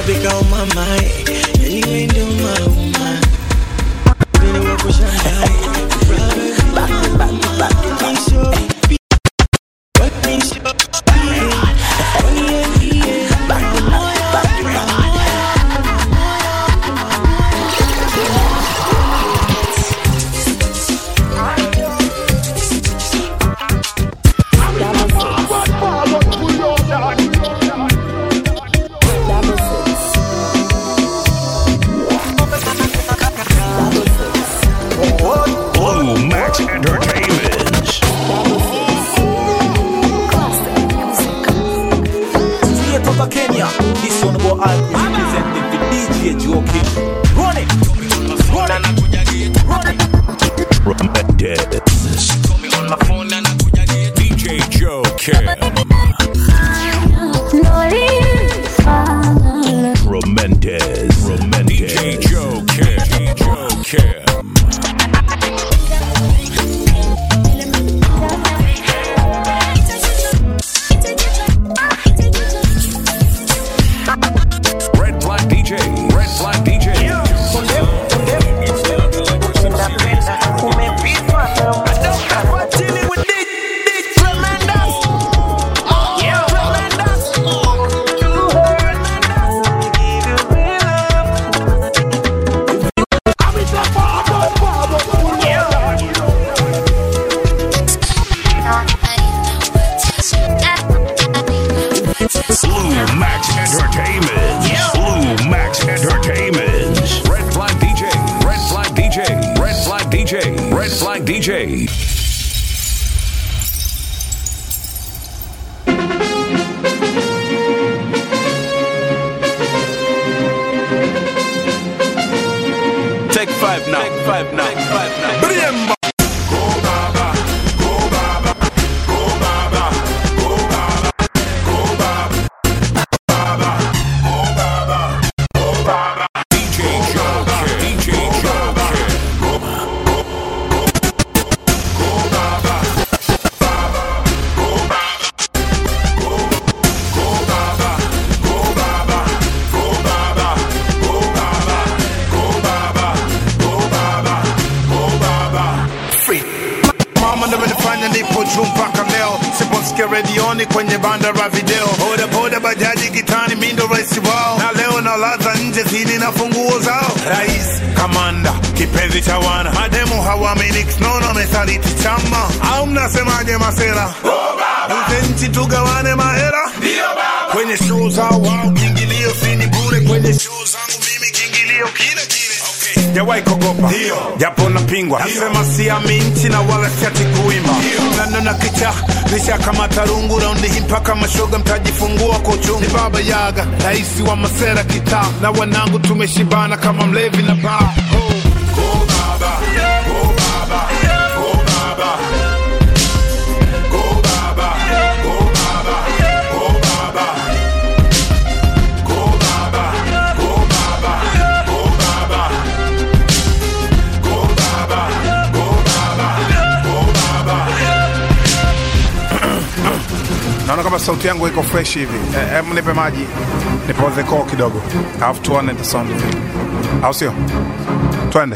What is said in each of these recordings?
Africa on my mind. Anyway, do my woman. Been away for Shanghai. Proud of you. Back, back, back, back. So, what me so, yeah. Only a yeah. Back, back, back, back. Blue Max Entertainment. Straight out of Kenya, this one about Alchemy representing the DJ Joking. Run it, run it, run it. Tremendous. DJ Joe Kim. Tremendous. Tremendous. DJ Joe Kim. DJ Joe Kim. Red Flag DJ. Red Flag DJ. Blue Max Entertainment. Blue Max Entertainment. Red Flag DJ. Red Flag DJ. Red Flag DJ. Red Flag DJ. Take five now. Take five now. Take five now. DJ Joe Kim. DJ Joe Kim. free. Mama ndo amenifanya nipo juu mpaka leo, siposikia redioni kwenye banda la video, boda boda bajaji kitani, mi ndo rais wao, na leo nalaza nje zini na funguo zao. Rais kamanda kipenzi cha wana mademu hawaamini nono amesaliti chama, au mnasemaje masera? Uze nchi tugawane mahera kwenye show zao wao, kiingilio sini bure kwenye show zangu mimi, kiingilio kile kile Sijawahi kuogopa japo napingwa, nasema siamini na wala siati kuimba nano na kicha nisha kama tarungu raundi hii mpaka mashoga mtajifungua kwa uchungu. Ni baba Yaga, rais wa masera kitaa, na wanangu tumeshibana kama mlevi na baa. Oh. Go baba, go baba, go baba. Go baba, go baba, go baba. Go baba, go baba, go baba. Go baba, go baba, go baba. Naona kama sauti yangu iko fresh hivi. Eh, Hebu nipe maji nipoze koo kidogo, alafu tuone the sound effect, au sio? Twende.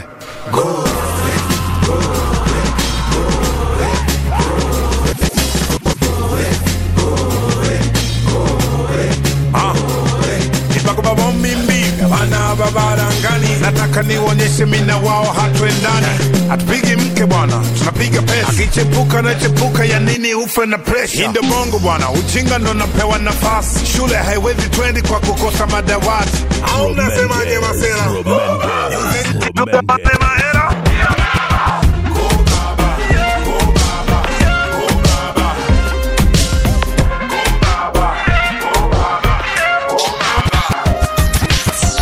Ah. Nipakubabo mimi bana babarangani, nataka nionyeshe mina wao hatuendani, hatupigi mke bwana, tunapiga pesa. Akichepuka na chepuka ya nini ufe na presha? Hii ndio bongo bwana, ujinga ndo napewa nafasi. Shule haiwezi twendi kwa kukosa madawati, au mnasemaje masela? Tremendous. Tupate Tremendous. mahera. Go baba, go baba, go baba. Go baba, go baba, go baba.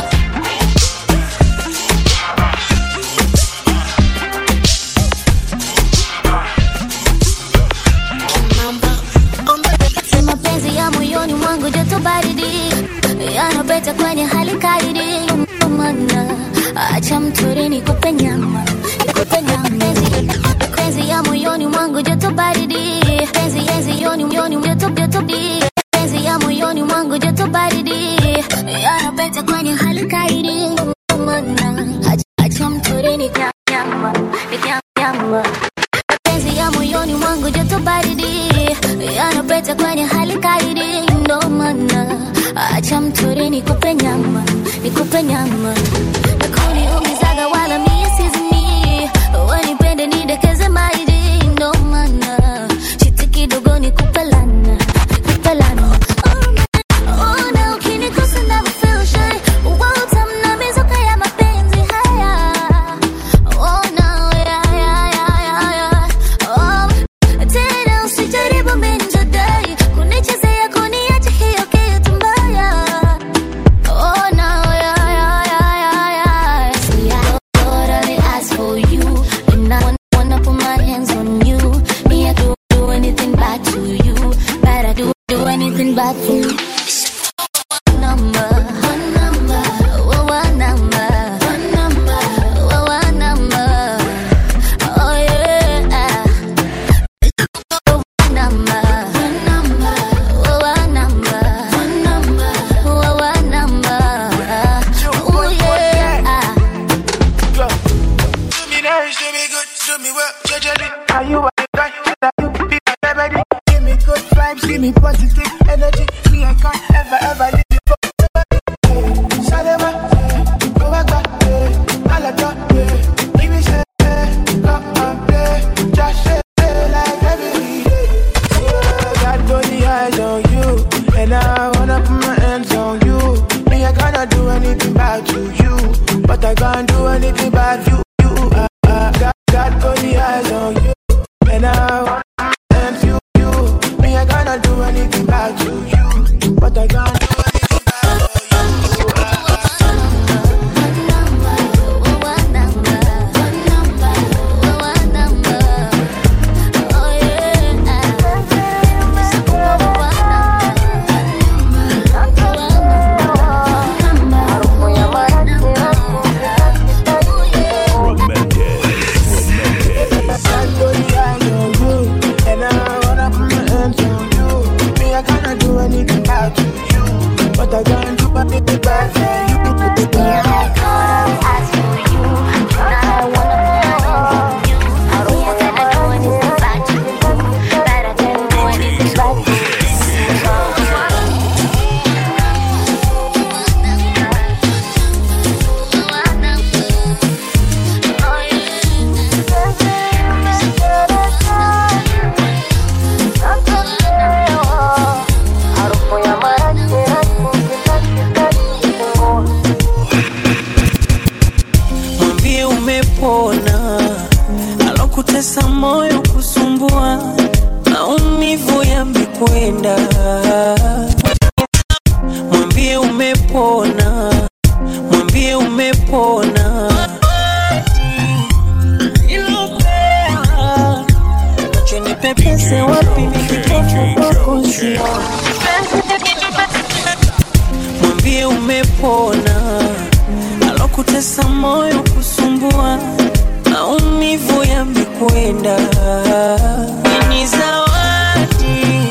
Si mapenzi ya moyoni mwangu joto baridi yanapeta kwenye hali kaidi mana acha mtori nikupe nyama nikupe nyama Penzi- penzi ya moyoni mwangu joto baridi penzi penzi yoni yoni joto joto di penzi ya moyoni mwangu joto baridi yanapeta kwenye hali kaidi mana acha mtorini nyama nyama mapenzi ya moyoni mwangu joto baridi yanapeta kwenye hali kaidi ndo maana acha mtori nikupe nyama nikupe nyama nakuniumizaga wala mie sizimi wanipende nidekeze maidi ndo maana chiti kidogo nikupe lana nikupe lana Oh, na ukinikosa never feel shy. Utamna mizuka ya mapenzi haya Oh, no, yeah, yeah, yeah, yeah, yeah. Oh, tena usijaribu minjadai kunichezea kuniacha hiyo kitu mbaya Oh no, yeah, yeah, yeah, yeah, yeah. See, I totally asked for you, and I wanna, wanna put my hands on you. Me, I do do anything bad to you, but I do do anything bad for you. Number, one number, oh, one number, one number, oh, one number. Oh yeah. One number, one number, oh, one number, one number, oh, one number. Oh yeah. Do me nice, do me good, do me well, judge Are you a guy? Are you be my baby? Give me good vibes, give me positive energy. Me, I can't ever, ever leave you for Salema, go back, eh, Alaka, eh, give me say, eh, come and play, just say, eh, like every day. Yeah, got only eyes on you, and I wanna put my hands on you. Me, I cannot do anything bad to you, but I can't do anything bad you. you uh, uh, got, got only eyes on you, and I wanna put my hands on you. Me, I cannot do anything bad to you, but I can't do anything bad for you. One number, one number, one number. Oh yeah. Tremendous. Tremendous. Got only eyes on you, and I wanna put my hands on you. Me, I cannot do anything bad to you, but I can't do anything bad for you. mwambie umepona, alokutesa moyo kusumbua, maumivu yamekwenda. Mwambie umepona, mwambie umepona. Ilopea, macho nipepese wapi nikipofu kwako sioni. mwambie umepona, alokutesa moyo kusumbua, maumivu yamekwenda. Ni zawadi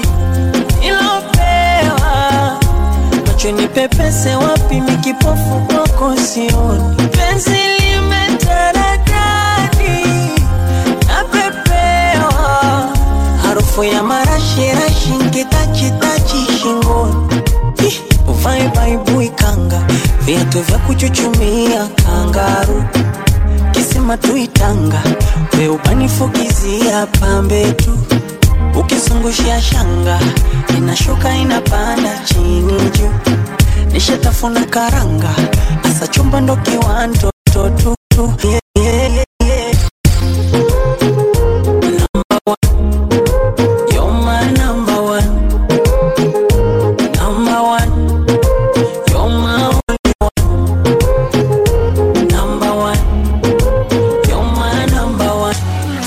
ilopewa, macho nipepese wapi, mikipofu kwako sioni. Penzi limetaradadi, napepewa harufu ya marashirashi nkitachitachi shingoni Ih, uvae baibui kanga viatu vya kuchuchumia kangaru kisima tuitanga we ubanifukizia pambe tu ukizungushia shanga inashuka inapanda chini juu nishatafuna karanga asa chumba ndo kiwando totutu yeah, yeah, yeah, yeah. Number one. You're my number one. Number one. You're my only one. Number one. You're my number one.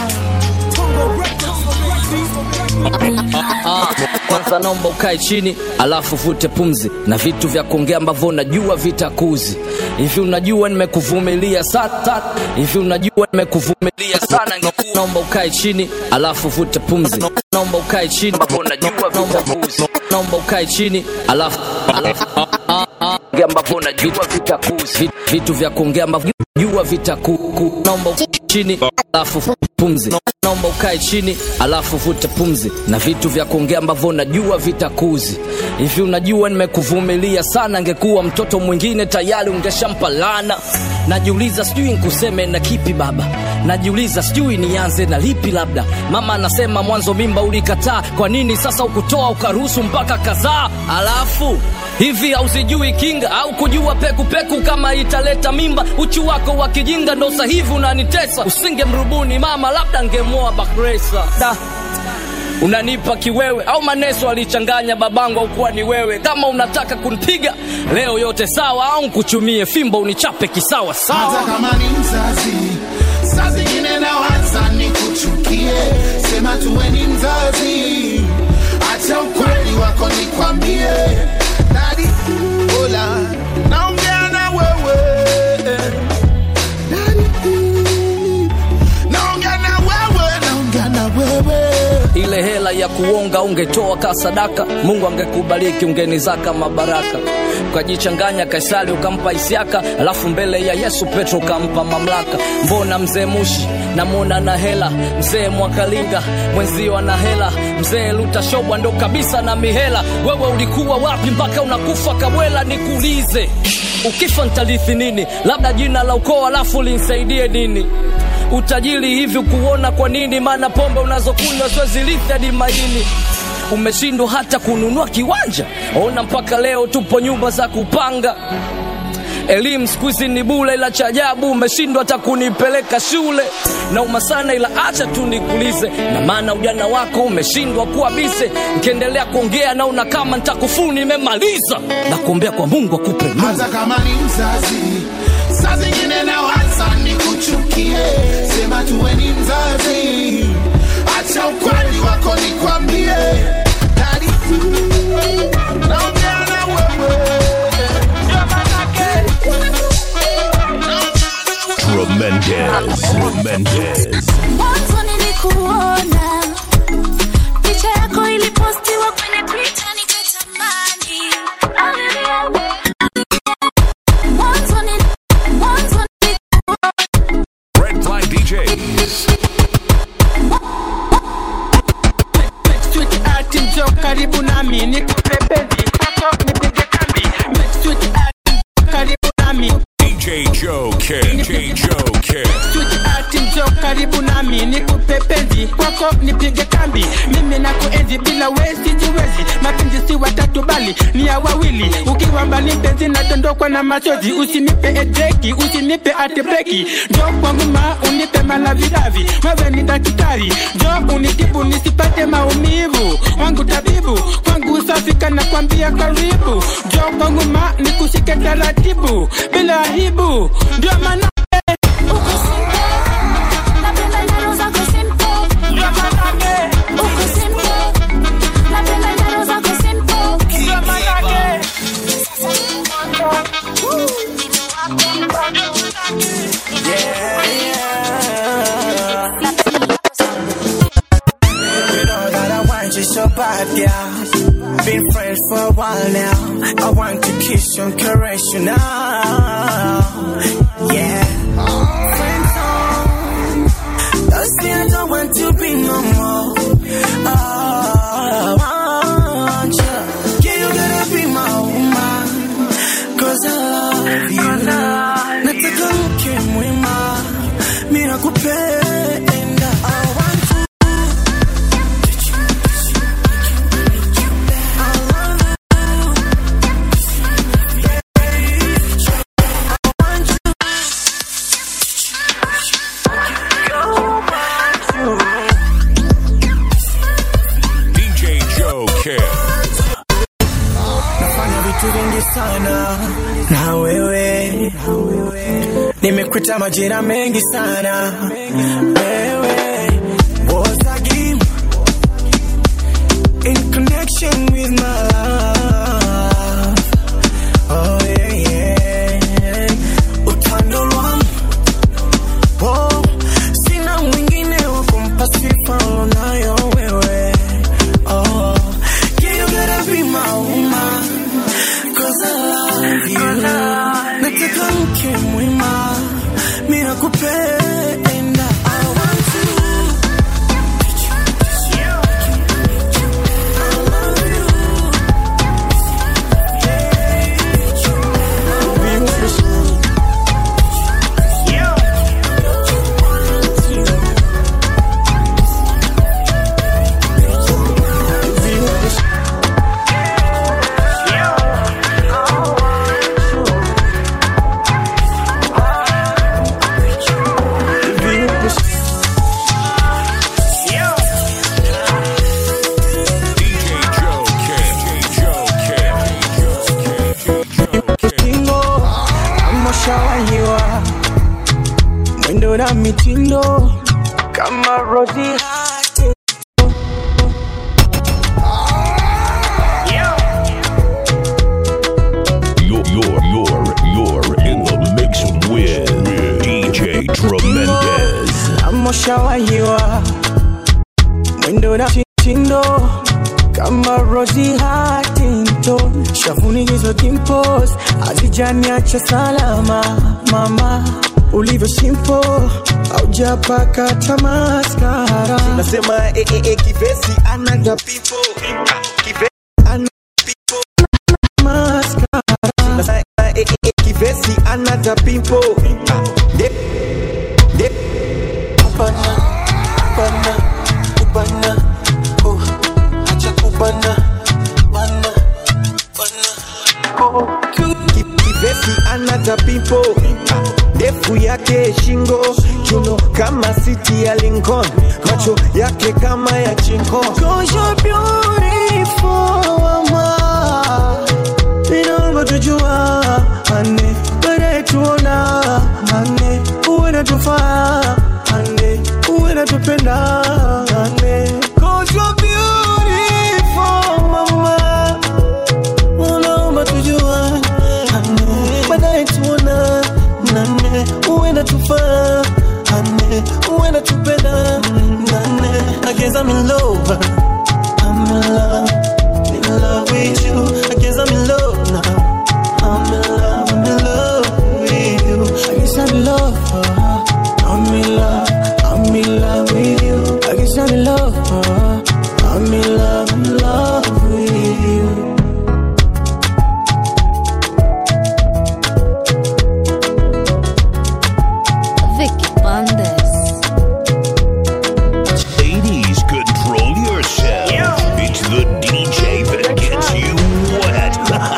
kwanza naomba ukae chini alafu vute pumzi na vitu vya kuongea ambavyo unajua vitakuzi hivi unajua nimekuvumilia sana hivi unajua nimekuvumilia sana ingekuwa naomba ukae chini alafu vute pumzi naomba ukae chini ambavyo unajua vitakuzi naomba ukae chini alafu alafu ah, ah, kuongea ambavyo najua vitakuzi Vi- vitu vya kuongea ambavyo jua vitaku naomba ukae chini alafu pumzi naomba ukae chini alafu vute pumzi na vitu vya kuongea ambavyo najua vitakuzi hivi unajua nimekuvumilia sana angekuwa mtoto mwingine tayari ungeshampa lana najiuliza sijui nkuseme na kipi baba najiuliza sijui nianze na lipi labda mama anasema mwanzo mimba ulikataa kwa nini sasa ukutoa ukaruhusu mpaka kadhaa alafu hivi hausijui kinga au kujua pekupeku kama italeta mimba uchu wako wa kijinga ndo sahivi unanitesa usingemrubuni mama labda ngemoa bakresa da unanipa kiwewe au maneso alichanganya babangu au kuwa ni wewe kama unataka kunipiga leo yote sawa au nkuchumie fimbo unichape kisawa sawa hata kama ni mzazi saa zingine nawaza ni kuchukie sema tuwe ni mzazi acha ukweli wako nikwambie dadi ola naongea na wewe Daddy, naongea na wewe naongea na wewe ile hela ya kuonga ungetoa ka sadaka mungu angekubariki ungenizaka mabaraka ukajichanganya kaisari ukampa isiaka alafu mbele ya yesu petro ukampa mamlaka mbona mzee mushi namwona na hela mzee mwakalinga mwenzio ana hela mzee lutashobwa ndo kabisa na mihela wewe ulikuwa wapi mpaka unakufa kabwela nikuulize ukifa ntalithi nini labda jina la ukoo alafu linsaidie nini utajiri hivi kuona kwa nini maana pombe unazokunywa siwezilithi hadi maini umeshindwa hata kununua kiwanja ona mpaka leo tupo nyumba za kupanga elimu siku hizi ni bule ila cha ajabu umeshindwa hata kunipeleka shule nauma sana ila acha tu nikulize na maana ujana wako umeshindwa kuwa bise nkiendelea kuongea naona kama ntakufuu nimemaliza na kuombea kwa mungu akupe nuru. hata kama ni mzazi saa zingine nawaza ni kuchukie sema tuwe ni mzazi acha ukweli wako nikwambie Daddy, naongea na wewe. Tremendous. Tremendous. Mwanzo nilikuona picha yako ilipostiwa kwenye Twitter nikatamani. Mwanzo ni- mwanzo nilikuona Red Flag DJs. Sweet art njoo karibu nami nikupe penzi kwako nipige kambi Sweet art karibu nami DJ Joe Kim. DJ Joe Kim. Sweet art njoo karibu nami nikupe penzi kwako nipige kambi mimi na kuenzi bila we sijiwezi mapenzi si watatu bali ni ya wawili ukiwa mbali penzi nadondokwa na machozi usinipe edeki usinipe atebeki njoo kwangu ma unipe malavidavi wewe ni daktari njoo unitibu nisipate maumivu wangu tabibu kwangu safi kana kwambia karibu njoo kwangu ma nikushike taratibu bila aibu ndio maana uko simple. Napenda njano zako simple. Uko simple. Napenda njano zako simple. You know that I want you so bad, yeah. Been friends for a while now. I want to kiss you and caress you now. Yeah. Friends on. Don't say I don't want to be no more. Oh, I want you. Yeah, you gotta be my woman. Cause I love you. Nataka mke mwema. Mimi nakupenda. I want to DJ Joe Kim. nafanya vitu vingi sana na wewe nimekuita majira mengi sana wewe was a game in connection with my love oh yeah yeah utando lwangu oh sina mwingine wa kumpa sifa unayo wewe oh yeah you gotta be my woman Cause I love you nakupenda I want to Kingo amoshawahiwa mwendo na mitindo kama Rosie You're, you're, you're, you're in the mix with DJ Tremendous. amoshawahiwa mwendo na mitindo kama Rosie Huntington shavuni hizo dimples hazijaniacha salama mama ulivyo simple aujapaka tamaskara nasema eh, eh, eh, kivesi anaga pipo kivesi ana pipo maskara nasema eh, eh, eh, kivesi anaga pipo de de kubana kubana kubana oh acha kubana bana bana oh Ki- kivesi anaga pipo ndefu yake shingo kiuno kama siti ya Lincoln macho yake kama ya chinko Cause you're beautiful, mama. Inaomba tujua ane baadaye tuona ane uwe natufaa ane uwe natupenda ane Cause you're beautiful, mama. Unaomba tujua ane baadaye tuona nane uwe natufaa ane uwe natupenda nane I guess I'm in love I'm in love in love with you I guess I'm in love now I'm in love I'm in love with you I guess I'm in love uh, I'm in love I'm in love with you I guess I'm in love uh, I'm in love in love with you Vicky Bandes. Ladies, control yourself. It's the DJ that gets you wet.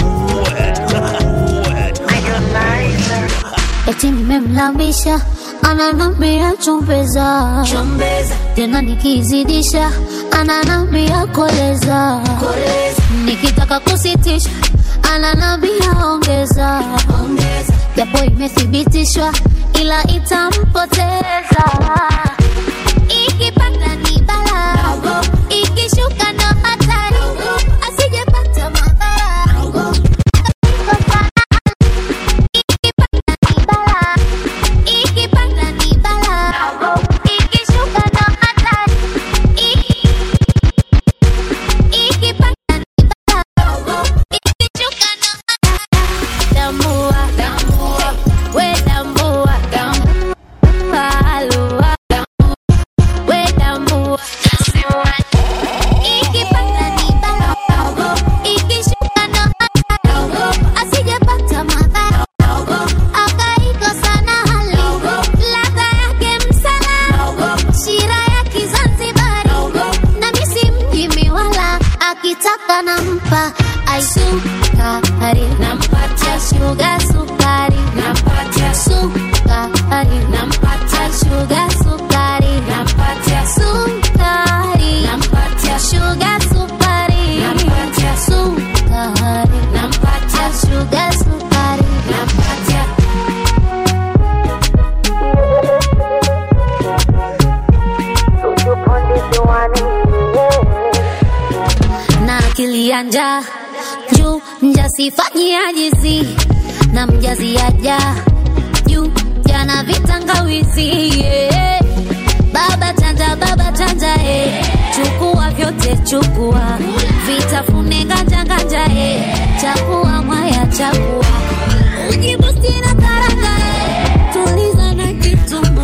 wet. wet. eti nimemlambisha ananambia chombeza tena nikizidisha ananambia koleza nikitaka kusitisha ananambia ongeza japo imethibitishwa ila itampoteza ikipanda ni bala ikishuka ndo hatari asijepata madhara ikipanda ni bala ikishuka ndo hatari ikipanda ni bala ikishuka ndo hatari tambua we tambua Alua, we tambua ikipanda ni bala ikishuka ndo hatari asijepata madhara akaikosa na hali ladha yake msala shira ya kizanzibari na misi mjimi wala akitaka nampa aisukari nampatia shuga sukari nampatia sukari nampatia shuga sukari nampatia sukari nampatia shuga sukari nampatia sukari nampatia shuga sukari nampatia na akili ya njaa juu mjasifanyia jizi na mjazi aja juu jana vitangawizi yeah. baba chanja baba chanja eh. chukua vyote chukua vitafune nganja nganja eh. chakua mwaya chakua ujibusti na karanga eh. tuliza na kitumbu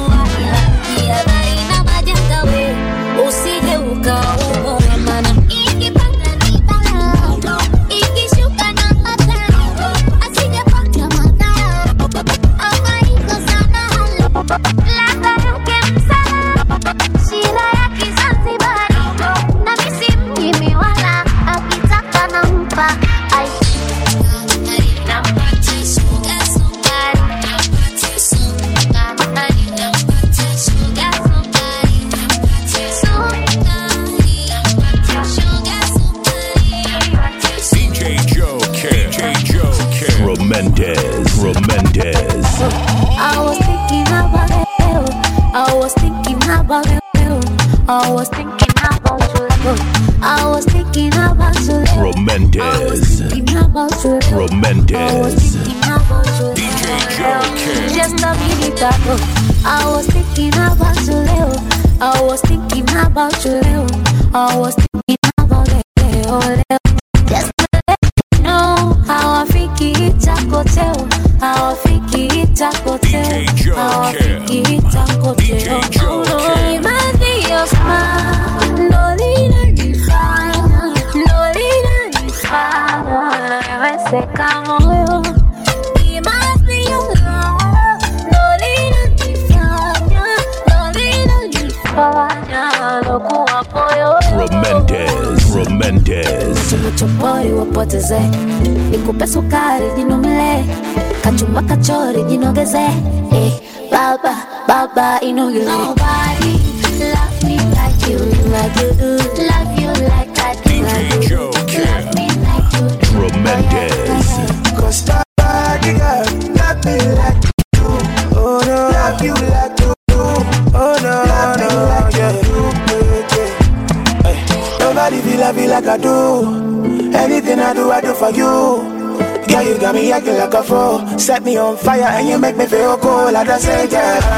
I was thinking about you. I was thinking about you. I was thinking about you. Tremendous. Thinking about you. I was Tremendous. thinking about you. Just a minute ago, I was thinking about you. Leo. I was thinking about you. Leo. I was thinking about you. Leo. Leo. Just to let you know how I think it's a hotel. How I think it's a hotel. How I think it's a hotel. Oh, no, it must be your smile. No, linanifanya, no, linanifanya. Nimeseka moyo. It must be your love. No, linanifanya, no, linanifanya. Lokuwa moyo. Tremendous. Tremendous. Chopori wapoteze, nikupe sukari jinomile, kachumba kachori jinogeze, eh, baba baba inogeze. Nobody love me like you, like you do. Love you like I do. like you do. Love me like you do. Tremendous. Cause nobody girl love me like you do. Oh no, love you like you do. Oh no, love no, no, like yeah. you do. Yeah, yeah. Hey, nobody feel love you like I do. Anything I do, I do for you. Girl, you got me acting like a fool. Set me on fire and you make me feel cool. I just say,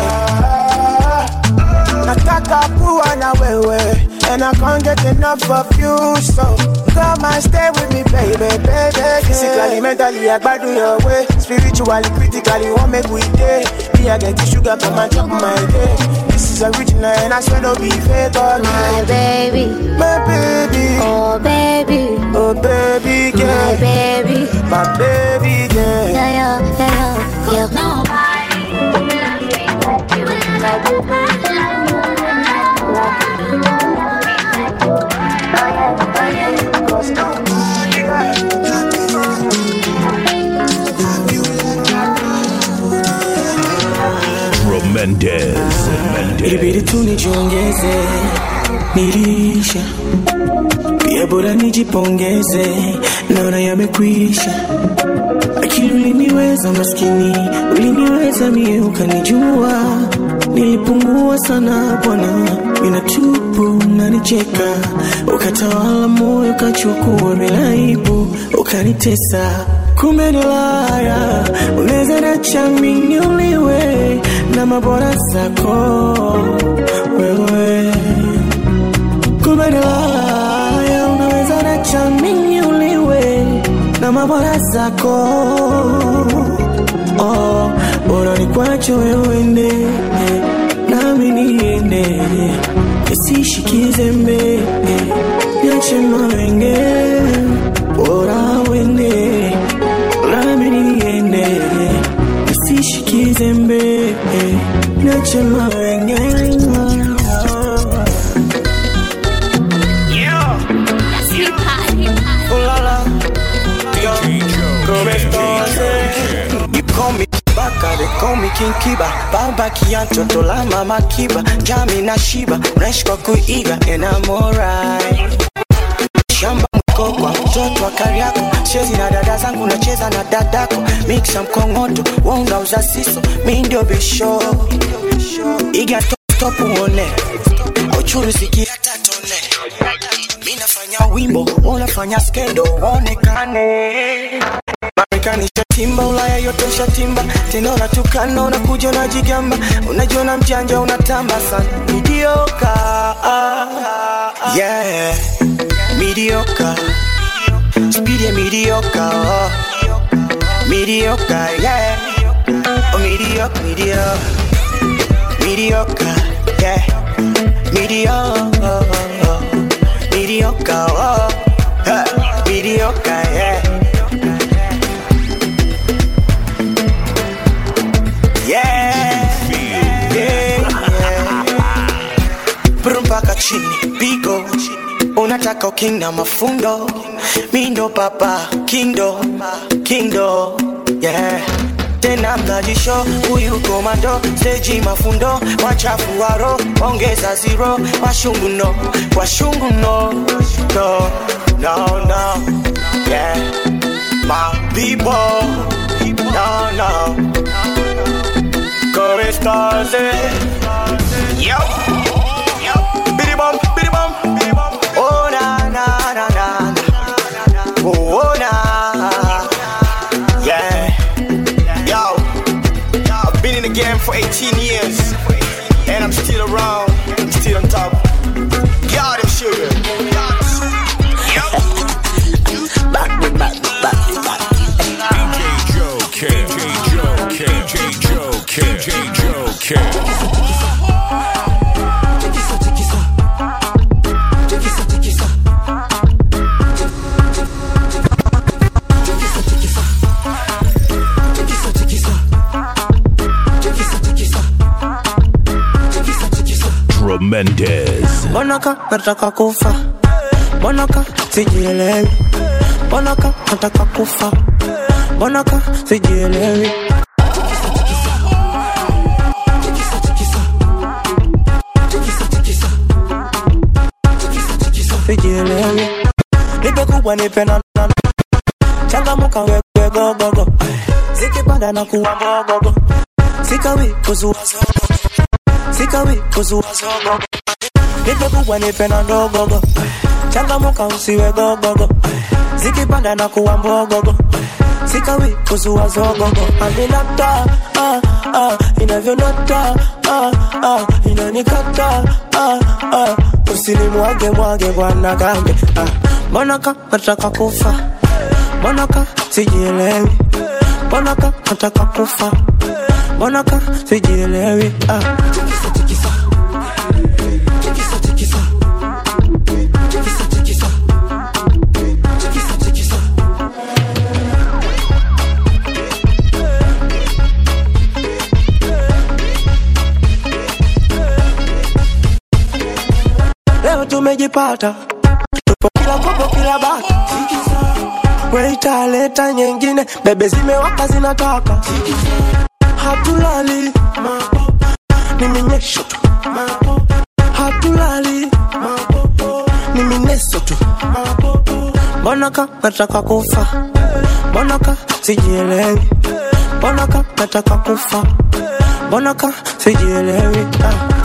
yeah. Nataka kuwa na wewe And I can't get enough of you So come and stay with me baby, baby yeah. Physically, mentally, I gbadu your way Spiritually, critically, what make we day Me, I get the sugar from my top of my day This is original and I swear no be fake oh, My baby, My baby, oh baby, oh baby my girl baby. My baby girl Yeah, yeah, yeah, yeah. Nobody love me like you, like you do. Love you like I do, like you do. Oh yeah, oh yeah. Cause nobody got Tremendous. Ilibidi tu nijiongeze, nilisha pia, bora nijipongeze, naona yamekwisha. Akili uliniweza maskini, uliniweza mie, ukanijua nilipungua sana bwana, mina tupu nanicheka, ukatawala moyo, ukachukua bila aibu, ukanitesa kumbe ni laya, unaweza nacha mimi uliwe na mabora zako wewe kumbe ni laya, unaweza nacha mimi uliwe na mabora zako oh, bora nikwache wewe ende nami niende nisishikize mbe niache mawenge bora wende nami niende nisishikize mbe niache mawenge Oh la la, yo, come estás? You call me Baka, they call me King Kiba Baba Kianto, Tola Mama Kiba Jami na Shiba, unaishi kwa kuiga And I'm alright Shamba mko kwa mtoto wa Kariako Chezi na dada zangu nacheza na dadako Mixa mkongoto, wongauza siso Mi ndio bisho Iga top top uone Auchuru siki hata tone Mi nafanya wimbo, unafanya skendo Onekane Marekani shatimba, Ulaya yote ushatimba, tena unatukana, unakuja unajigamba, unajiona mjanja, unatamba sana, midioka yeah, midioka speed ya midioka oh. midioka yeah, oh midioka midioka midioka yeah, midioka midioka oh. Ha, midioka yeah. Yeah, yeah, yeah. Brum mpaka chini pigo unataka uking na mafundo mindo papa kindo kindo yeah tena mnajisho huyu komando seji mafundo wachafu waro ongeza zero washungu no washungu no no no no yeah my people no no Come estás, eh? Yo, yo, biddy bum, biddy bum, biddy bum. Oh na na na na, na. oh, oh na, yeah. Yo, I've been in the game for 18 years, and I'm still around, I'm still on top. Got him, sugar. Back me, back me, back me, back DJ Joe K. DJ Joe K. DJ Joe K. DJ Joe K. Tremendous. Mbonaka nataka kufa, mbonaka sijielewi, mbonaka nataka kufa, mbonaka sijielewi. Sijielewi, nipe kubwa nipe na na- changamuka wewe gogogo, zikipanda na kuwa mbogogo, sikawi kuzua zogo, sikawi kuzua zogo nipe kubwa nipe na ndogogo changamuka usiwe gogogo zikipanda na kuwa mbogogo sikawi kuzua zogogo aminata ah, ah, inavyonata ah, ah, inanikata ah, ah, usinimwage mwage bwana gambe ah, mbonaka nataka kufa mbonaka sijielewi mbonaka nataka kufa mbonaka sijielewi ah. leo tumejipata tupo kila kopo kila bata weitaleta nyengine bebe zimewaka zinataka hatulali ni minyesho tu hatulali ni mineso tu mbonaka nataka kufa mbonaka sijielewi mbonaka nataka kufa mbonaka sijielewi ah.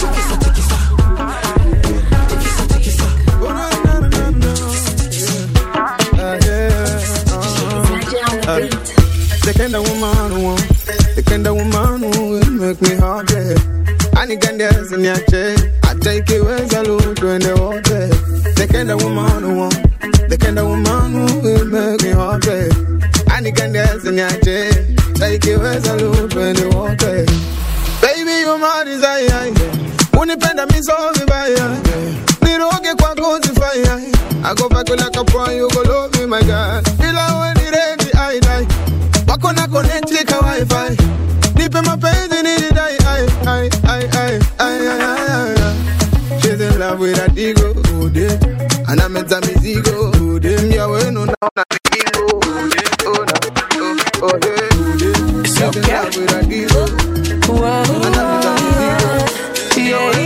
The kind of woman who want, the kind of woman who will make me happy. Anikandiazi niache, hata ikiweza lu twende wote. The kind of woman who want, the kind of woman who will make me happy. Anikandiazi niache, hata ikiweza lu twende wote. Baby, you're my desire. Unipenda mi so vibaya. Niroge kwako zifaya. I go back like a pro, you go love me, my God. Bila we ni ready, I die. Wako na connect like a wifi. Nipe mapenzi ni dai, I, I, I, I, I, I, I, I. She's in love with a digo, oh dear. Anameza mizigo, oh dear. Mia wenu naona migingo, oh dear. Oh, na, oh, oh dear, oh dear. She's in love with a digo. Anameza mizigo.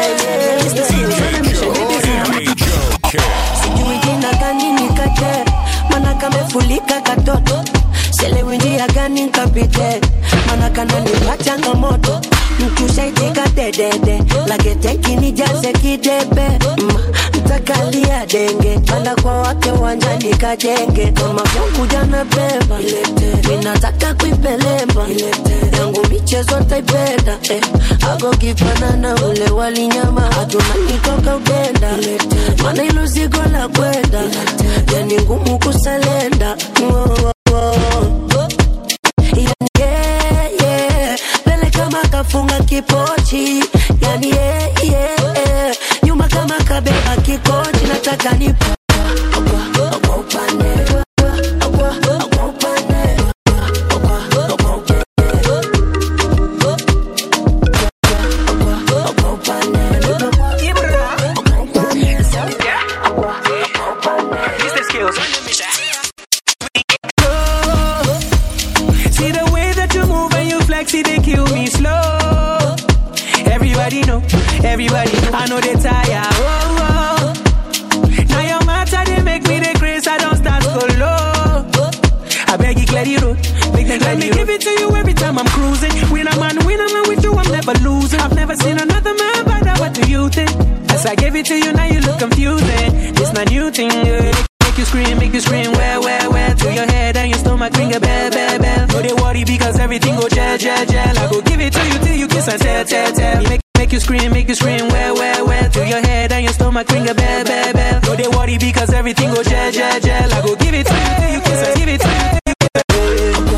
sijui jina gani nikate mana kamefulika katoto selewi njia gani nkapite mana kananipa changamoto mtushaitika dedede lagetekini jaze kidebe Mm, ntakalia denge panda kwa wake wanjani kajenge kama vyankuja na beba minataka kuipelemba yangu michezo ntaipenda eh, agokipana na ule walinyama hatuna nitoka upenda mana ilo zigo la kwenda yani ngumu kusalenda oh, oh, oh. Yani, yeah, yeah. Mbele kama kafunga kipochi yani yeah, yeah, yeah. nyuma kama kabeba kikochi nataka nipo kwa upande kwa upande See the way that you move and you flex, it they kill me slow. Everybody know, everybody know. I know they tire. Oh, oh. Now your matter they make me the grace. I don't start go low. I beg make it clear the road. Make them Let me give it to you every time I'm cruising. When I'm on, when I'm on with you, I'm never losing. I've never seen another man better. What do you think? As I give it to you, now you look confusing. It's my new thing. Yeah. Make you scream, make you scream, where, where, where To your head and your stomach ring a bell, bell, bell No, they worry because everything go gel, gel, gel I go give it to you till you kiss and tell, tell, tell Make, make you scream, make you scream, where, where, where To your head and your stomach ring a bell, bell, bell No, they worry because everything go gel, gel, gel I go give it to you till you kiss and give it to you till you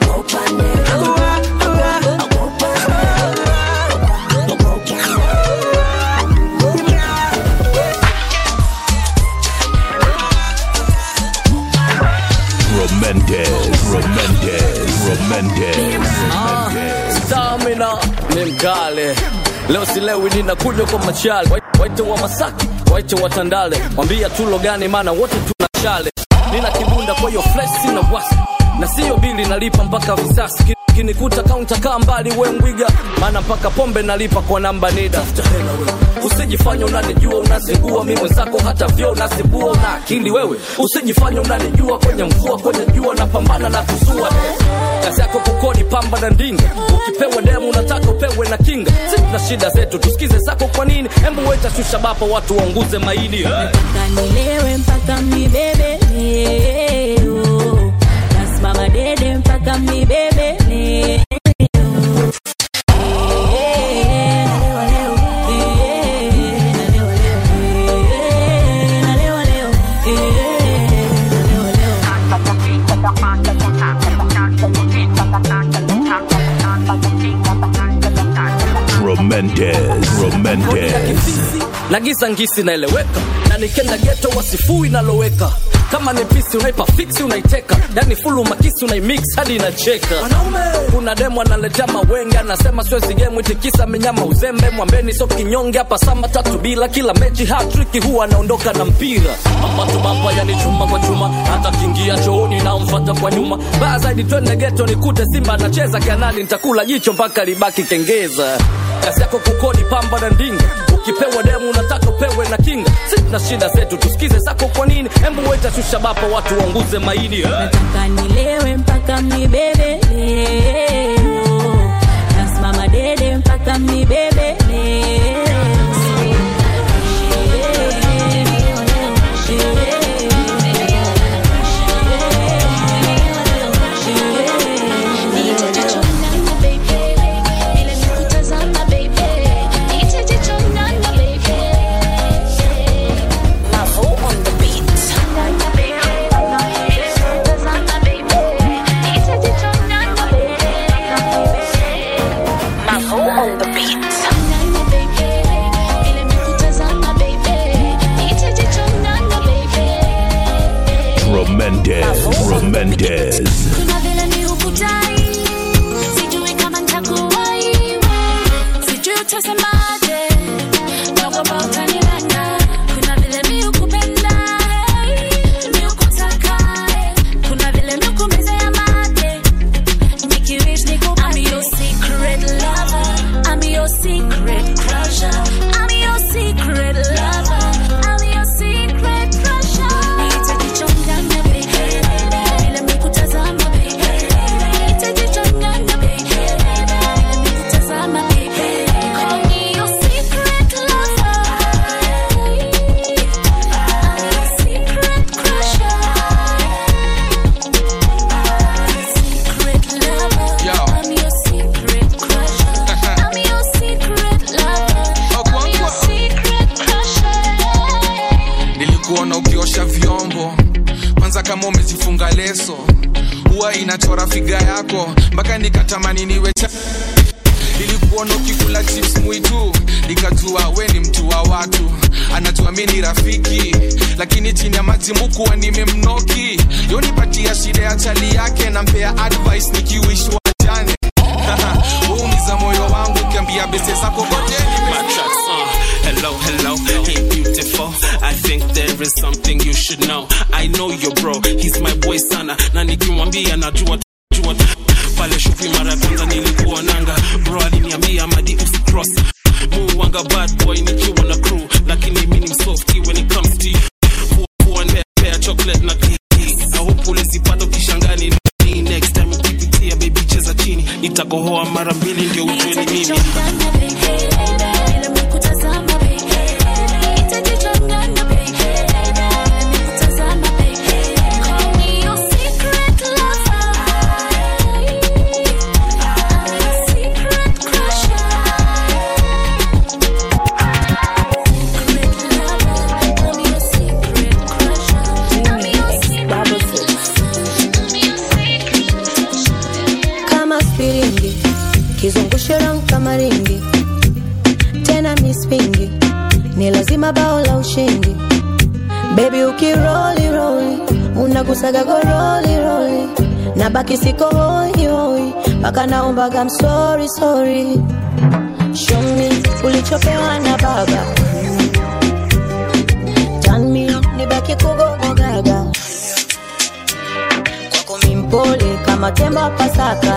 Remendez, Remendez, Remendez, Ah, stamina ni mkale leo silewi ninakunywa kwa machale Wai- waite wa masaki waite wa tandale mwambia tulo gani maana wote tuna chale nina kibunda kwa hiyo flesi na wasi na siyo bili nalipa mpaka visasi Ki- kinikuta kaunta kaa mbali we mbwiga maana mpaka pombe nalipa kwa namba nida usijifanya unanijua unazingua mi mwenzako hata vyo unazibua una akili wewe usijifanya unanijua kwenye mvua kwenye jua napambana na kusua kazi yako kukodi pamba na ndinga ukipewa demu unataka upewe na kinga si tuna shida zetu tusikize zako kwa nini hembu weta shusha bapa watu waunguze maini hey. kanilewe mpaka mnibebe leo nasimama dede mpaka mnibebe leo Remendez, Remendez. na giza ngisi naeleweka na nikenda geto wasifui naloweka kama ni pisi unaipa fiksi unaiteka yani fulu makisi unaimix hadi inacheka kuna demu analetea mawenge anasema siwezi gemu itikisa menyama uzembe mwambeni so kinyonge hapa sama tatu bila kila mechi hatriki huwa anaondoka na mpira mapatu mapa yani chuma kwa chuma hata kingia chooni naomfata kwa nyuma baya zaidi twende geto nikute simba anacheza kanali nitakula jicho mpaka libaki kengeza kazi yako kukodi pamba na ndinga ukipewa demu unataka upewe na kinga si tuna shida zetu tusikize zako kwa nini hembu weta shusha bapa watu waunguze maini eh. kanilewe mpaka mnibebe leo nasimama dede mpaka mnibebe leo Remendez, Remendez. Kuna vile ni ukutai, sijui kama nitakuwahi, sijui utasemaje, naogopa utanilanda. Kuna vile mi ukupenda, mi ukutaka, kuna vile mi ukumezea mate, nikiwish nikupe. I'm your secret lover, I'm your secret crusher, I'm your secret lover, I'm your secret crusher. Nitajichanganya baby, vile mikutazama baby, nitajichanganya baby, vile mikutazama baby. Call me your secret lover, I'm your secret crusher, secret lover, I'm your secret crusher, I'm your secret lover, I'm your secret crusher. nilikuona ukiosha vyombo kwanza kama umezifunga leso huwa inachora figa yako mpaka nikatamani niwe cha nilikuona ukikula chips mwitu nikajua we ni mtu wa watu anajua mi ni rafiki lakini chini ya maji mukuwa nimemnoki yonipatia shida ya chali yake nampea advice nikiwishwa jane uumiza moyo wangu ukiambia bese zako kote My tracks, uh, hello, hello, hey beautiful. I think there is something you should know. I know your bro, he's my boy sana, na nikimwambia najua jua pale shupi mara ya kwanza nilikuwa nanga bro aliniambia madi usicross muwanga bad boy nikiwa na crew lakini mi ni msofty when it comes to you. Kuwa- kuwa nipea chocolate na kiki. I hope ulizipata ukishangani nitakohoa mara mbili ndio ujue ni mimi kama spiringi kizungushe rang kama ringi tena mispingi ni lazima bao la ushindi bebi ukiroli roli unagusaga goroli roli na baki siko hoi hoi mpaka naombaga msori sori shomi ulichopewa na baba tanmi nibaki kugogogaga kwako mimpole kama tembo wa pasaka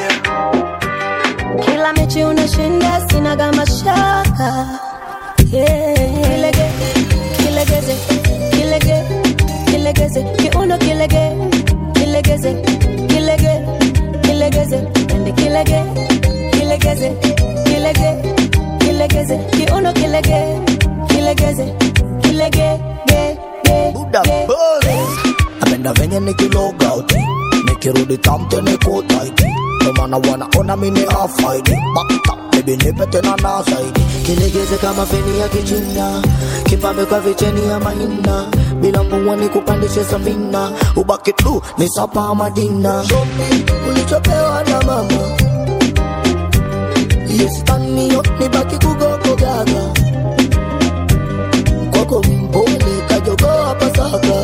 kila mechi unashinda sinaga mashaka yeah. kilege kilegeze kilege kilegeze kiuno kilege kilegeze kilege kilegeze ende kilege kilegeze kilege kilegeze kiuno kilege kilegeze kilege ge ge Buda buzz. Napenda venye nikiloga uti nikirudi tamte niko taiti ndo maana wanaona mini afaidi bakta bebi nipe tena na zaidi kilegeze kama feni ya kichina kipambe kwa vicheni ya mahina bila mvua ni kupandishe safina ubaki tu ni sapa madina shomi ulichopewa na mama yesitaniyo nibaki kugogogaga kwako mpole kajogoa pasaka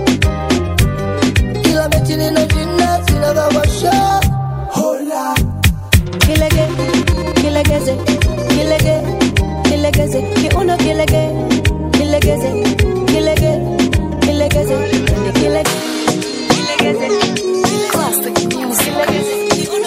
kila mechi ninashinda sinagawasha hola kilege kilegeze kilege kilegeze kiuno kilege kilegeze kilege kilegeze ende kilege kilegeze classic music kiuno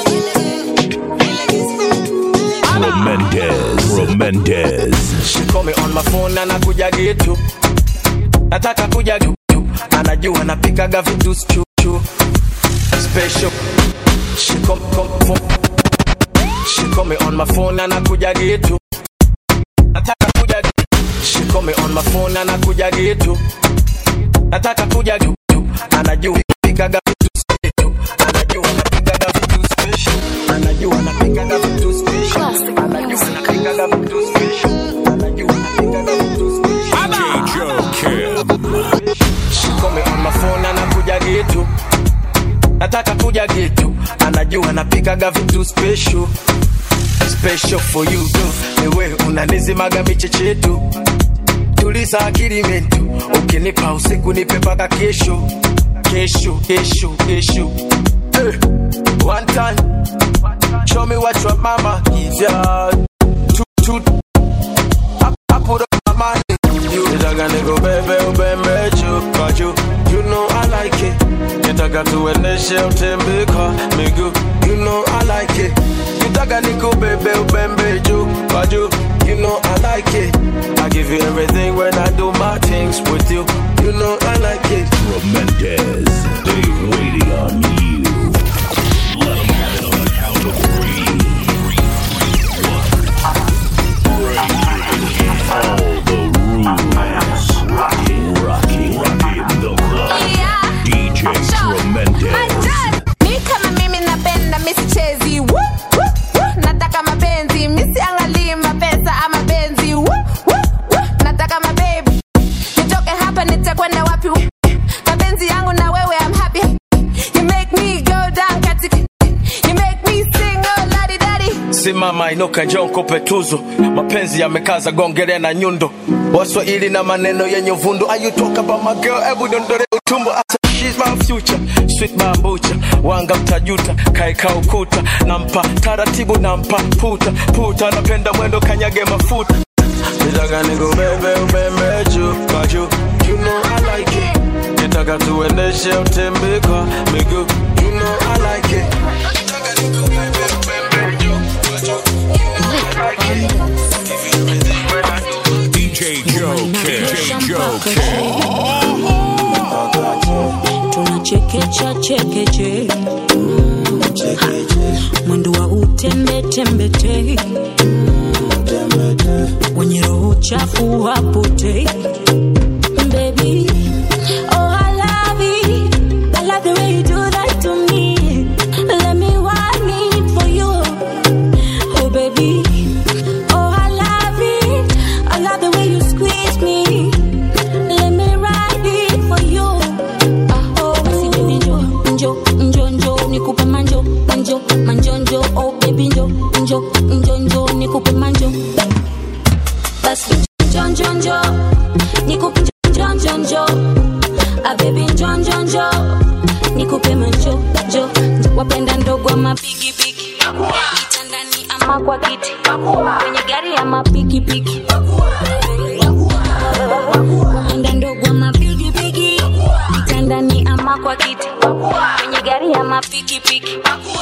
Romendez. Romendez. She call me on my phone na nakuja getu nataka kuja tu anajua napikaga vitu chuchu special She come, come, phone. She call me on my phone na nakuja getu nataka kuja She call me on my phone na nakuja getu nataka kuja tu anajua napikaga vitu special anajua napikaga vitu special anajua napikaga vitu special anajua napikaga vitu special anajua napikaga vitu special DJ Joe Kim. She call me on my phone anakuja getu nataka kuja getu anajua napikaga vitu special special for you tu ewe unanizimaga michechetu tulisa akili mentu ukinipa usiku nipe mpaka kesho kesho kesho kesho hey. one time show me what your mama is ya two, two. I, I put up my money you nitaka niko bebe ubembe chupa juu you know I like it nitaka tuendeshe utembe kwa miguu you know I like it nitaka niko bebe ubembe juu kwa juu you know I like it I give you everything when I do my things with you you know I like it Romendez. They waiting on you. Let 'em know on the count of three. Breaking all the rules. Rocking, rocking, rocking the club. DJ Tremendez. mi kama mimi napenda misichezi Woo, woo, woo. nataka mapenzi misiangalii mapesa ama benzi Woo, woo, woo. nataka mabebi nitoke hapa nitakwenda wapi mapenzi yangu na wewe I'm happy you make me go down katika you make me sing oh ladi dadi simama inuka njoo nikupe tuzo mapenzi yamekaza gongele na nyundo waswahili na maneno yenye uvundo Are you talk about my girl ebu dondole utumbo I said she's my future sweet bambucha wanga mtajuta kaeka ukuta nampa taratibu nampa puta puta napenda mwendo kanyage mafuta nitaka nikubebe ubembe juu kwa juu you know I like it nitaka tuendeshe utembe kwa miguu you know I like it DJ Joe Kim. DJ Joe Kim. tunachekecha chekeche mwendo wa tembetei wenye roho chafu wapotei Baby, oh I love it. I love the way you do that to me. Let me want it for you. Oh baby, oh I love it. I love the way you squeeze me. Let me ride it for you. Ah, oh, basi baby njo, njo, njo, njo, nikupe manjo, manjo, manjo, njo. Oh baby njo, njo, njo, njo, nikupe manjo. Basi njo, njo, njo, nikupe njo, njo, njo. Ah baby njo, njo, njo, nikupe manjo, njo. Wapenda ndogo ama bigi bigi, kitandani ama kwa kiti, kwenye gari ama pikipiki. Wapenda ndogo ama bigi bigi, kitandani ama kwa kiti, kwenye gari ama pikipiki.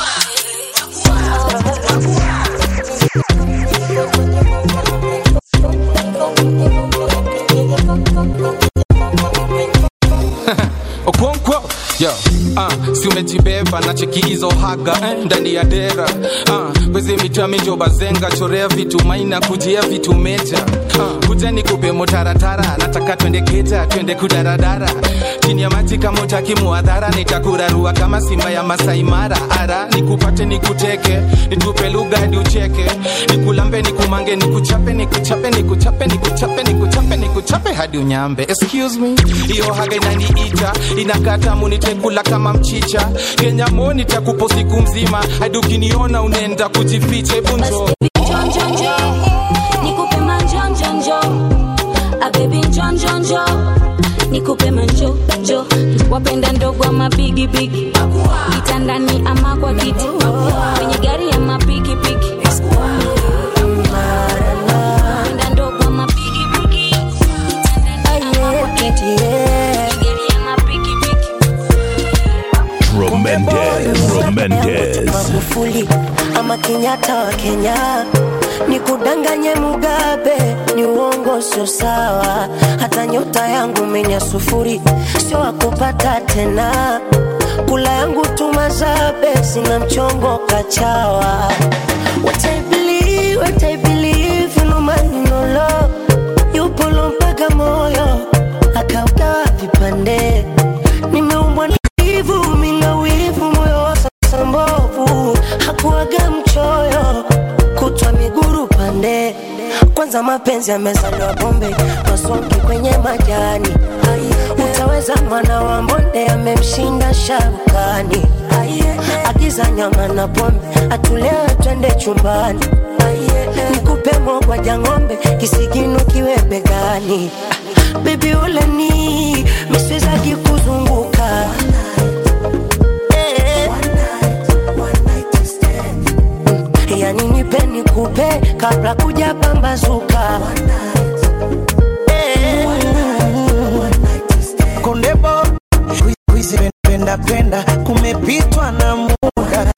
okonkwo yo uh, si umejibeba na cheki hizo haga eh, ndani ya dera uh, weze mitamijo bazenga chorea vitu maina kujia vitu meja uh, kuja nikupe motaratara nataka twende keja twende kudaradara chini ya maji kama utaki muadhara nitakurarua kama simba ya masaimara ara nikupate nikuteke nitupe lugha hadi ucheke nikulambe nikumange nikuchape nikuchape nikuchape nikuchape nikuchape nikuchape hadi unyambe excuse me hiyo haga inaniita inakata munitekula kama mchicha kenya mo nitakupo siku mzima hadi ukiniona unaenda kujificha hebu njoo Njo, njo, njo, nikupe manjo, njo, njo. Ah baby njo, njo, njo, nikupe manjo, njo. Wapenda ndogo ama bigi bigi, kitandani ama kwa kiti, kwenye gari ama pikipiki. Wapenda ndogo ama bigi bigi, kitandani ama kwa kiti, kwenye gari ama pikipiki. Tremendous, tremendous. Magufuli ama Kenyatta wa Kenya, ni kudanganye Mugabe, ni uongo, sio sawa. Hata nyota yangu menya sufuri, sio wakupata tena. Kula yangu tumazabe, sina mchongo kachawa. What I believe, what I believe, no man no law. Yupo mpaka moyo akaugawa vipande, nimeumbwa na wivu, mina wivu, moyo wa sasa mbovu, hakuaga mchoyo, kutwa miguru pande. Kwanza mapenzi yamezaliwa bombe, masongi kwenye majani. Utaweza mwana wa mbonde amemshinda sharukani. Agiza nyama na pombe, atulewe twende chumbani. Nikupe mogwaja ng'ombe, kisigino kiwe begani. Baby ule ni miswezaki kuzunguka Eh. yani nipe nikupe kabla kuja pambazuka Eh. kondebo kuizi penda penda kumepitwa na muda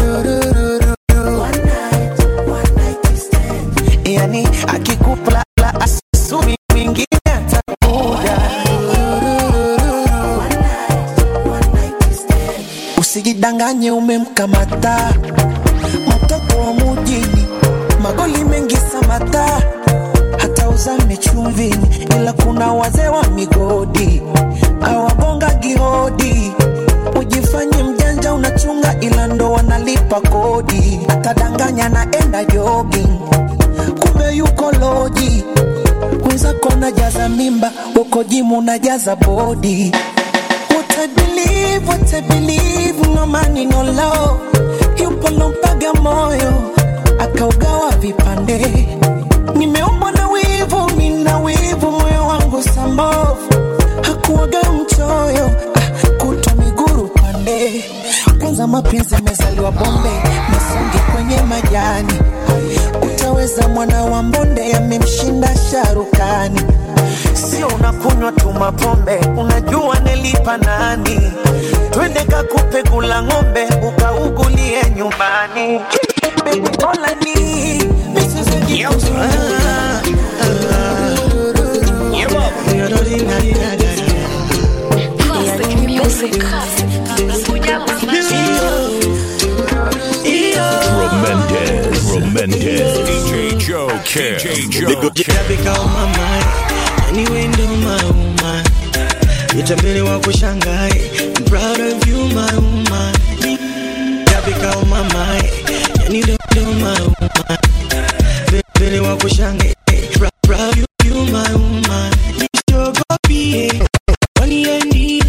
yani akikupla asumi mwingine atakuja usijidanganye umemkamata mtoto wa mujini magoli mengi samata hata uzame chumvini ila kuna wazee wa migodi awagonga gihodi ujifanye mjanja unachunga ila ndo wanalipa kodi atadanganya naenda jogging kumbe yuko loji wenzako najaza mimba uko jimu najaza bodi What I believe, what I believe, no money, no love. Yupo lompaga moyo, akaugawa vipande. Nimeumbwa na wivu, mina wivu, moyo wangu sambovu. Hakuwaga mchoyo, ah, kutwa miguru pande. Kwanza mapenzi yamezaliwa bombe, masongi kwenye majani. Utaweza mwana wa mbonde, amemshinda sharukani. Sio unakunywa tu mapombe, unajua nilipa nani? Twende kakupe kula ng'ombe, ukaugulie nyumbani. Baby, Mola ni misizi Tremendous. Mendez. DJ Joe Kim. DJ Joe Kim. Tabika umama Anyway ndo mauma Itambele wa kushangai I'm proud of you my woman Tabika umama Yani ndo ndo mauma Vile wa kushangai Proud proud of you you my woman Nishogopi Wani endi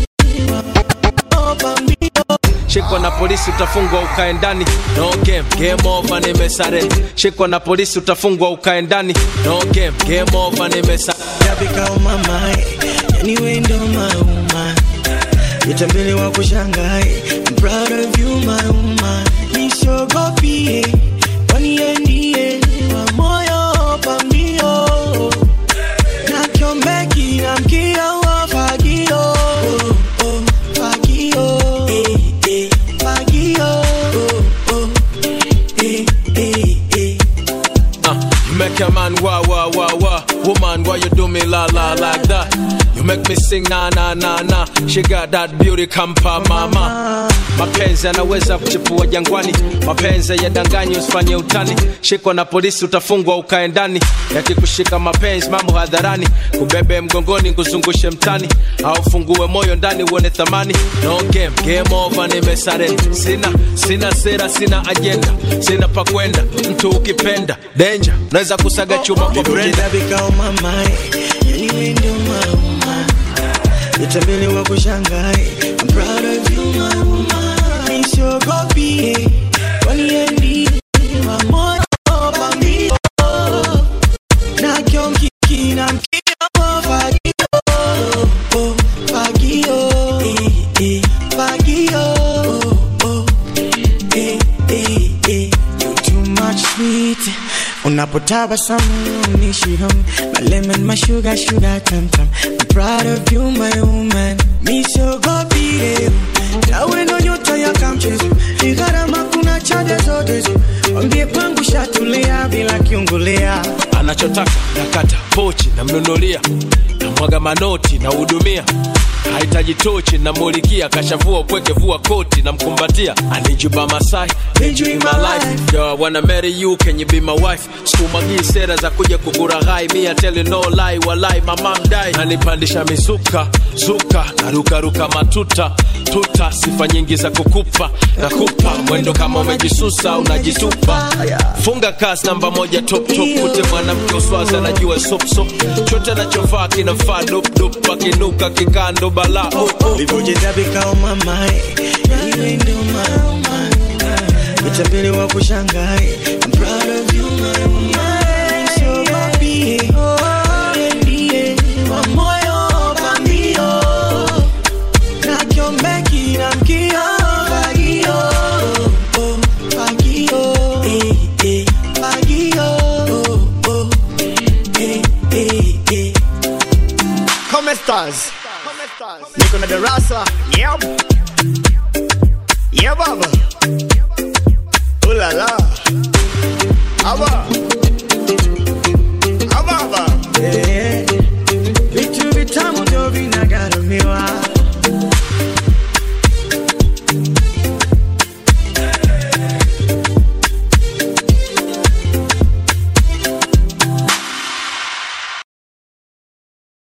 Opa mbio shikwa na polisi utafungwa ukae ndani no game game over nimesare shikwa na polisi utafungwa ukae ndani no game game over nimesa Tabika umama Anyway ndo mauma Itambele wa kushangai I'm proud of you my woman Nishogopi Wani endi Wa moyo pambio Na kiombeki na mkio wa fagio Oh, oh, fagio Eh, eh, fagio Oh, oh, eh, eh, eh Uh, you make a man wah wah wah wah. Woman, why you do me la la like that? You make me sing na na na na. She got that beauty kampa mama. Mapenzi yanaweza kuchipua jangwani, mapenzi yadanganyi, usifanye utani. Shikwa na polisi utafungwa ukae ndani, yakikushika mapenzi mambo hadharani, kubebe mgongoni kuzungushe mtani, au fungue moyo ndani uone thamani. No game, game over, nimesare. Sina sina sera, sina ajenda, sina pa kwenda. Mtu ukipenda danger, unaweza kusaga chuma kwa brenda. Tabika umama Anyway ndo mauma Itambele wa kushangai I'm proud of you my woman Nishogopi Wani endi Wa moyo pambio Na kionkiki na mkio wa fagio Oh, fagio Eh, eh, fagio Oh, oh, eh, eh, eh You too much sweet Unapotabasamu unishi hum My lemon, my sugar, sugar tam tam I'm proud of you my woman Mi siogopi leo Nawe ndo nyota ya kamchezo Ni gharama kuna chaja zote zo Wambie kwangu shatulia bila kiungulia anachotaka nakata pochi namnunulia namwaga manoti nahudumia hahitaji tochi namulikia kashavua upweke vua koti namkumbatia anijuba masai enjoy my life yo I wanna marry you can you be my wife sikumagii sera za kuja kukuraghai mi I tell you no lie walai mama mdai nanipandisha mizuka zuka narukaruka matuta tuta sifa nyingi za kukupa nakupa mwendo kama umejisusa unajitupa funga kasi namba moja top top kute mwanamke uswazi anajua sopsop chote anachovaa kinafaa dopdop akinuka kikando bala oh, oh. Tabika umama Anyway ndo mauma Itambele wa kushangai I'm proud of you my woman Nishogopi Wani endi Wa moyo pambio Na kiombeki na mkio Fagio Oh, fagio Eh, eh, fagio Oh, oh, eh, eh, eh Come stars. Niko na darasa. Yep. Yeah baba. Ooh la la. Aba.